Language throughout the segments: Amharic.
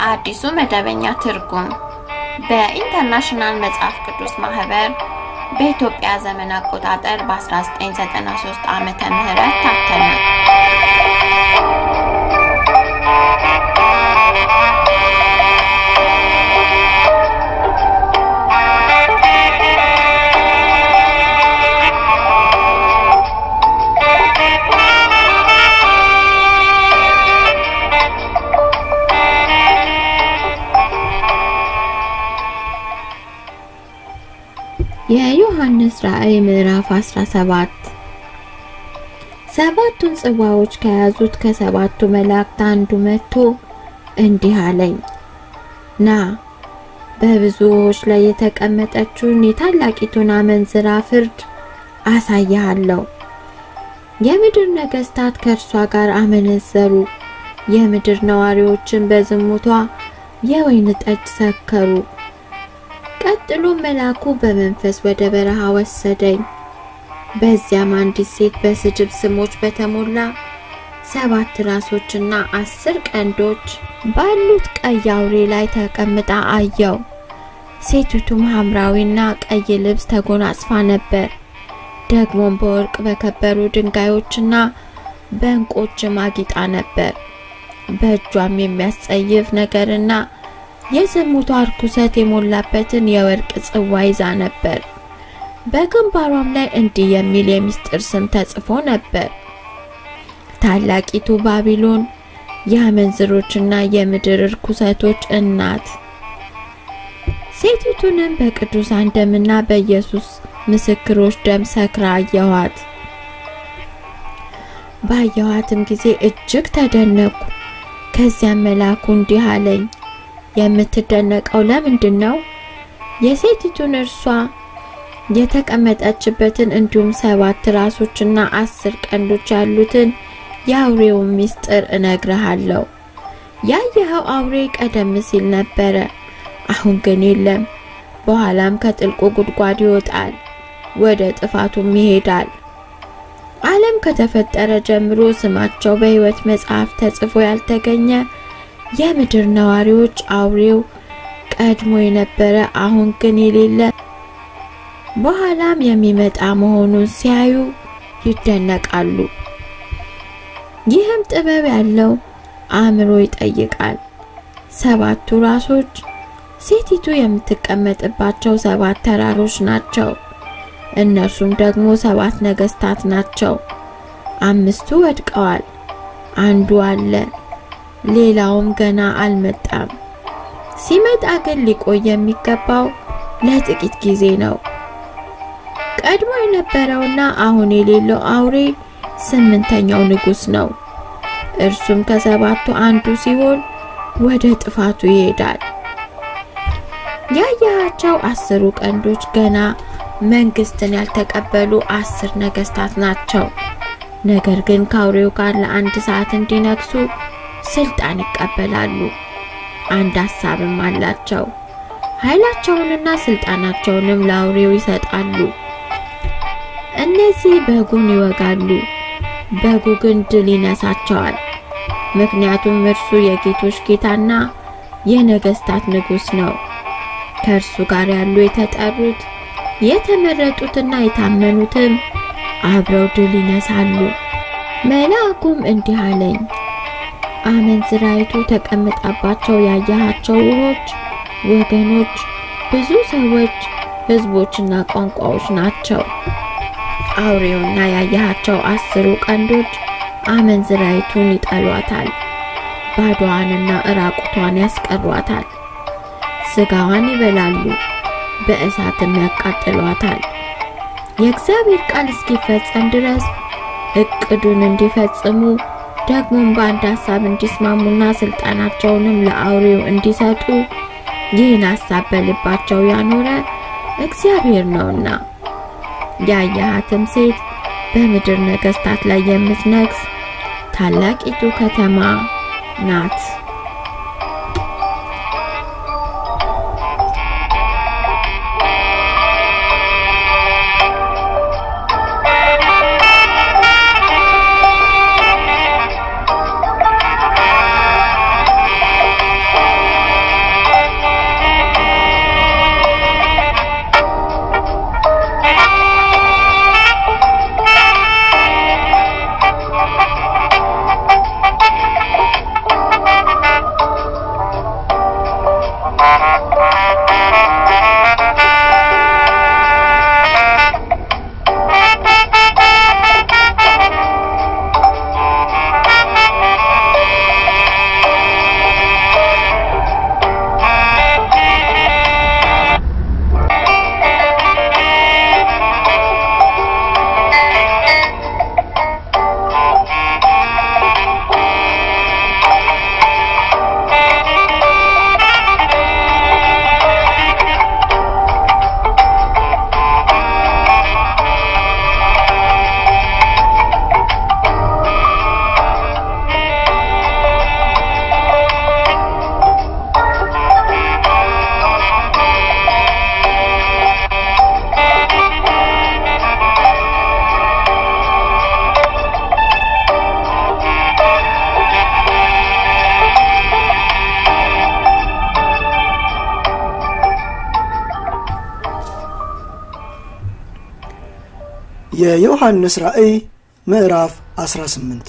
አዲሱ መደበኛ ትርጉም በኢንተርናሽናል መጽሐፍ ቅዱስ ማህበር በኢትዮጵያ ዘመን አቆጣጠር በ1993 ዓመተ ምህረት ታተመ። የዮሐንስ ራእይ ምዕራፍ 17 ሰባቱን ጽዋዎች ከያዙት ከሰባቱ መላእክት አንዱ መጥቶ እንዲህ አለኝ፣ ና በብዙ ውኆች ላይ የተቀመጠችውን የታላቂቱን አመንዝራ ፍርድ አሳይሃለሁ። የምድር ነገስታት ከእርሷ ጋር አመነዘሩ፣ የምድር ነዋሪዎችን በዝሙቷ የወይን ጠጅ ሰከሩ። ቀጥሎ መልአኩ በመንፈስ ወደ በረሃ ወሰደኝ። በዚያም አንዲት ሴት በስድብ ስሞች በተሞላ ሰባት ራሶችና አስር ቀንዶች ባሉት ቀይ አውሬ ላይ ተቀምጣ አየው። ሴቲቱም ሐምራዊና ቀይ ልብስ ተጎናጽፋ ነበር። ደግሞም በወርቅ በከበሩ ድንጋዮችና በዕንቆችም አጊጣ ነበር። በእጇም የሚያስጸይፍ ነገርና የዝሙቷ ርኩሰት የሞላበትን የወርቅ ጽዋ ይዛ ነበር። በግንባሯም ላይ እንዲህ የሚል የምስጢር ስም ተጽፎ ነበር፣ ታላቂቱ ባቢሎን የአመንዝሮችና የምድር ርኩሰቶች እናት። ሴቲቱንም በቅዱሳን ደምና በኢየሱስ ምስክሮች ደም ሰክራ አየኋት። ባየኋትም ጊዜ እጅግ ተደነቅኩ። ከዚያም መልአኩ እንዲህ አለኝ የምትደነቀው ለምንድን ነው? የሴቲቱን እርሷ የተቀመጠችበትን እንዲሁም ሰባት ራሶችና አስር ቀንዶች ያሉትን የአውሬውን ምስጢር እነግርሃለሁ። ያየኸው አውሬ ቀደም ሲል ነበረ፣ አሁን ግን የለም። በኋላም ከጥልቁ ጉድጓድ ይወጣል፣ ወደ ጥፋቱም ይሄዳል። ዓለም ከተፈጠረ ጀምሮ ስማቸው በሕይወት መጽሐፍ ተጽፎ ያልተገኘ የምድር ነዋሪዎች አውሬው ቀድሞ የነበረ አሁን ግን የሌለ በኋላም የሚመጣ መሆኑን ሲያዩ ይደነቃሉ። ይህም ጥበብ ያለው አእምሮ ይጠይቃል። ሰባቱ ራሶች ሴቲቱ የምትቀመጥባቸው ሰባት ተራሮች ናቸው። እነርሱም ደግሞ ሰባት ነገስታት ናቸው። አምስቱ ወድቀዋል፣ አንዱ አለ ሌላውም ገና አልመጣም። ሲመጣ ግን ሊቆይ የሚገባው ለጥቂት ጊዜ ነው። ቀድሞ የነበረውና አሁን የሌለው አውሬ ስምንተኛው ንጉስ ነው። እርሱም ከሰባቱ አንዱ ሲሆን ወደ ጥፋቱ ይሄዳል። ያያቸው አስሩ ቀንዶች ገና መንግስትን ያልተቀበሉ አስር ነገስታት ናቸው። ነገር ግን ከአውሬው ጋር ለአንድ ሰዓት እንዲነግሱ ስልጣን ይቀበላሉ። አንድ ሐሳብም አላቸው። ኃይላቸውንና ስልጣናቸውንም ለአውሬው ይሰጣሉ። እነዚህ በጉን ይወጋሉ፣ በጉ ግን ድል ይነሳቸዋል። ምክንያቱም እርሱ የጌቶች ጌታና የነገስታት ንጉስ ነው። ከእርሱ ጋር ያሉ የተጠሩት የተመረጡትና የታመኑትም አብረው ድል ይነሳሉ። መልአኩም እንዲህ አለኝ አመንዝራይቱ ተቀምጣባቸው ያያሃቸው ውሆች፣ ወገኖች፣ ብዙ ሰዎች፣ ህዝቦችና ቋንቋዎች ናቸው። አውሬውና ያያሃቸው አስሩ ቀንዶች አመንዝራይቱን ይጠሏታል፣ ባዶዋንና እራቁቷን ያስቀሯታል። ስጋዋን ይበላሉ፣ በእሳትም ያቃጥሏታል። የእግዚአብሔር ቃል እስኪፈጸም ድረስ እቅዱን እንዲፈጽሙ ደግሞም በአንድ ሐሳብ እንዲስማሙና ስልጣናቸውንም ለአውሬው እንዲሰጡ ይህን ሐሳብ በልባቸው ያኖረ እግዚአብሔር ነውና። ያያሃትም ሴት በምድር ነገስታት ላይ የምትነግስ ታላቂቱ ከተማ ናት። የዮሐንስ ራእይ ምዕራፍ 18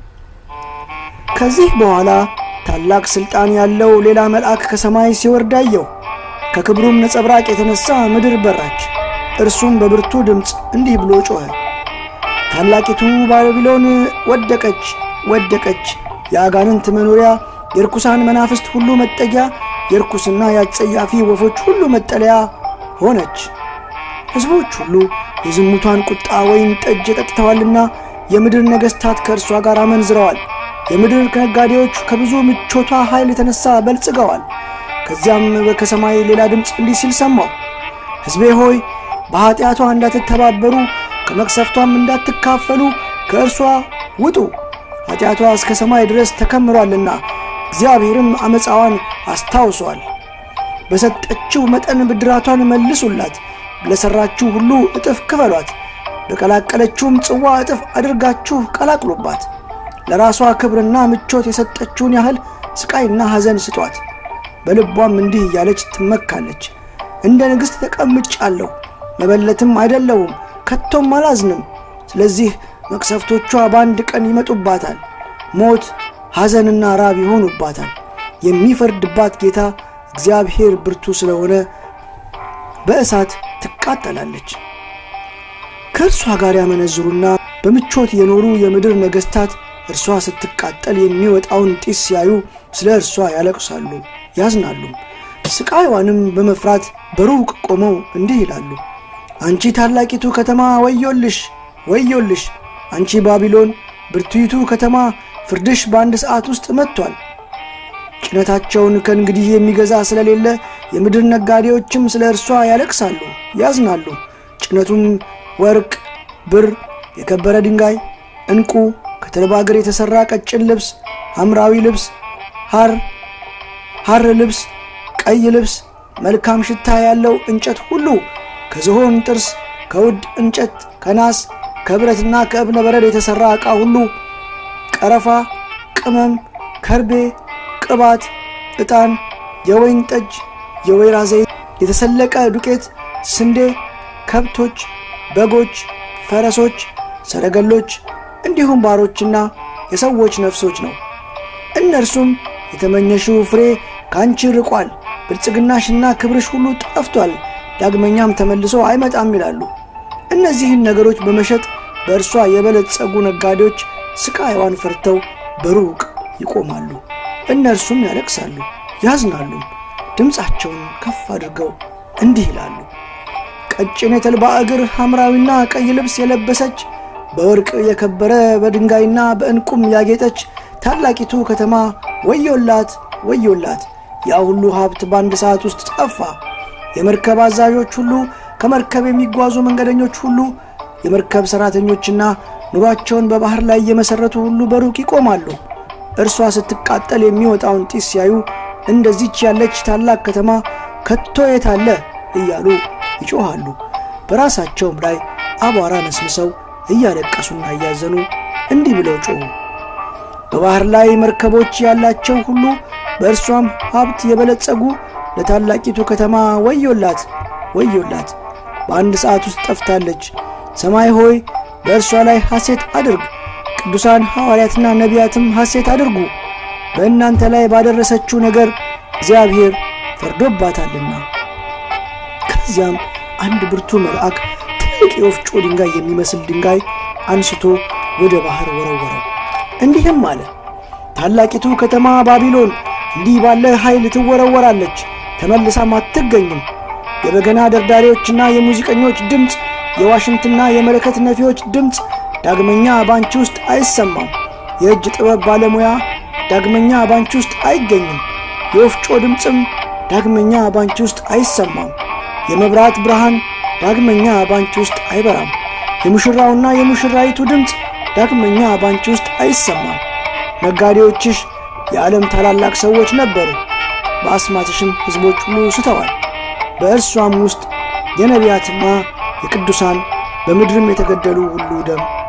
ከዚህ በኋላ ታላቅ ሥልጣን ያለው ሌላ መልአክ ከሰማይ ሲወርድ አየሁ። ከክብሩም ነጸብራቅ የተነሣ ምድር በራች። እርሱም በብርቱ ድምፅ እንዲህ ብሎ ጮኸ፣ ታላቂቱ ባቢሎን ወደቀች፣ ወደቀች፣ የአጋንንት መኖሪያ፣ የርኩሳን መናፍስት ሁሉ መጠጊያ፣ የርኩስና የአጸያፊ ወፎች ሁሉ መጠለያ ሆነች። ሕዝቦች ሁሉ የዝሙቷን ቁጣ ወይን ጠጅ ጠጥተዋልና የምድር ነገሥታት ከእርሷ ጋር አመንዝረዋል። የምድር ነጋዴዎች ከብዙ ምቾቷ ኃይል የተነሣ በልጽገዋል። ከዚያም ከሰማይ ሌላ ድምፅ እንዲህ ሲል ሰማሁ፣ ሕዝቤ ሆይ በኀጢአቷ እንዳትተባበሩ ከመቅሰፍቷም እንዳትካፈሉ ከእርሷ ውጡ። ኀጢአቷ እስከ ሰማይ ድረስ ተከምሯልና እግዚአብሔርም ዓመፃዋን አስታውሷል። በሰጠችው መጠን ብድራቷን መልሱላት፣ ለሠራችሁ ሁሉ እጥፍ ክፈሏት። በቀላቀለችውም ጽዋ እጥፍ አድርጋችሁ ቀላቅሉባት። ለራሷ ክብርና ምቾት የሰጠችውን ያህል ስቃይና ሐዘን ስጧት። በልቧም እንዲህ እያለች ትመካለች፣ እንደ ንግሥት ተቀምጫለሁ፣ መበለትም አይደለሁም፣ ከቶም አላዝንም። ስለዚህ መቅሰፍቶቿ በአንድ ቀን ይመጡባታል፣ ሞት፣ ሐዘንና ራብ ይሆኑባታል። የሚፈርድባት ጌታ እግዚአብሔር ብርቱ ስለሆነ በእሳት ትቃጠላለች። ከእርሷ ጋር ያመነዝሩና በምቾት የኖሩ የምድር ነገሥታት እርሷ ስትቃጠል የሚወጣውን ጢስ ሲያዩ ስለ እርሷ ያለቅሳሉ፣ ያዝናሉ። ስቃይዋንም በመፍራት በሩቅ ቆመው እንዲህ ይላሉ፣ አንቺ ታላቂቱ ከተማ ወዮልሽ፣ ወዮልሽ! አንቺ ባቢሎን ብርቱይቱ ከተማ ፍርድሽ በአንድ ሰዓት ውስጥ መጥቷል። ጭነታቸውን ከእንግዲህ የሚገዛ ስለሌለ የምድር ነጋዴዎችም ስለ እርሷ ያለቅሳሉ፣ ያዝናሉ። ጭነቱም ወርቅ፣ ብር፣ የከበረ ድንጋይ፣ ዕንቁ፣ ከተልባ እግር የተሠራ ቀጭን ልብስ፣ ሐምራዊ ልብስ፣ ሐር ሐር ልብስ፣ ቀይ ልብስ፣ መልካም ሽታ ያለው እንጨት ሁሉ ከዝሆን ጥርስ፣ ከውድ እንጨት፣ ከናስ፣ ከብረትና ከእብነ በረድ የተሠራ ዕቃ ሁሉ ቀረፋ፣ ቅመም፣ ከርቤ፣ ቅባት፣ ዕጣን፣ የወይን ጠጅ፣ የወይራ ዘይት፣ የተሰለቀ ዱቄት፣ ስንዴ፣ ከብቶች፣ በጎች፣ ፈረሶች፣ ሰረገሎች እንዲሁም ባሮችና የሰዎች ነፍሶች ነው። እነርሱም የተመኘሽው ፍሬ ከአንቺ ርቋል፣ ብልጽግናሽና ክብርሽ ሁሉ ጠፍቷል፣ ዳግመኛም ተመልሶ አይመጣም ይላሉ። እነዚህን ነገሮች በመሸጥ በእርሷ የበለጸጉ ነጋዴዎች ስቃይዋን ፈርተው በሩቅ ይቆማሉ። እነርሱም ያለቅሳሉ፣ ያዝናሉ፣ ድምፃቸውን ከፍ አድርገው እንዲህ ይላሉ። ቀጭን የተልባ እግር ሐምራዊና ቀይ ልብስ የለበሰች በወርቅ የከበረ በድንጋይና በዕንቁም ያጌጠች ታላቂቱ ከተማ ወዮላት፣ ወዮላት! ያ ሁሉ ሀብት በአንድ ሰዓት ውስጥ ጠፋ። የመርከብ አዛዦች ሁሉ፣ ከመርከብ የሚጓዙ መንገደኞች ሁሉ፣ የመርከብ ሠራተኞችና ኑሯቸውን በባሕር ላይ የመሠረቱ ሁሉ በሩቅ ይቆማሉ። እርሷ ስትቃጠል የሚወጣውን ጢስ ሲያዩ እንደዚች ያለች ታላቅ ከተማ ከቶ የት አለ እያሉ ይጮኻሉ። በራሳቸውም ላይ አቧራ ነስንሰው እያለቀሱና እያዘኑ እንዲህ ብለው ጮኹ። በባሕር ላይ መርከቦች ያላቸው ሁሉ በእርሷም ሀብት የበለጸጉ ለታላቂቱ ከተማ ወዮላት፣ ወዮላት! በአንድ ሰዓት ውስጥ ጠፍታለች። ሰማይ ሆይ በእርሷ ላይ ሐሴት አድርግ፣ ቅዱሳን ሐዋርያትና ነቢያትም ሐሴት አድርጉ። በእናንተ ላይ ባደረሰችው ነገር እግዚአብሔር ፈርዶባታልና። ከዚያም አንድ ብርቱ መልአክ ትልቅ የወፍጮ ድንጋይ የሚመስል ድንጋይ አንስቶ ወደ ባሕር ወረወረው። እንዲህም አለ፣ ታላቂቱ ከተማ ባቢሎን እንዲህ ባለ ኃይል ትወረወራለች፣ ተመልሳም አትገኝም። የበገና ደርዳሪዎችና የሙዚቀኞች ድምፅ፣ የዋሽንትና የመለከት ነፊዎች ድምፅ ዳግመኛ ባንቺ ውስጥ አይሰማም። የእጅ ጥበብ ባለሙያ ዳግመኛ ባንቺ ውስጥ አይገኝም። የወፍጮ ድምፅም ዳግመኛ ባንቺ ውስጥ አይሰማም። የመብራት ብርሃን ዳግመኛ ባንቺ ውስጥ አይበራም። የሙሽራውና የሙሽራይቱ ድምፅ ዳግመኛ ባንቺ ውስጥ አይሰማም። ነጋዴዎችሽ የዓለም ታላላቅ ሰዎች ነበሩ። በአስማትሽም ሕዝቦች ሁሉ ስተዋል። በእርሷም ውስጥ የነቢያትና የቅዱሳን በምድርም የተገደሉ ሁሉ ደም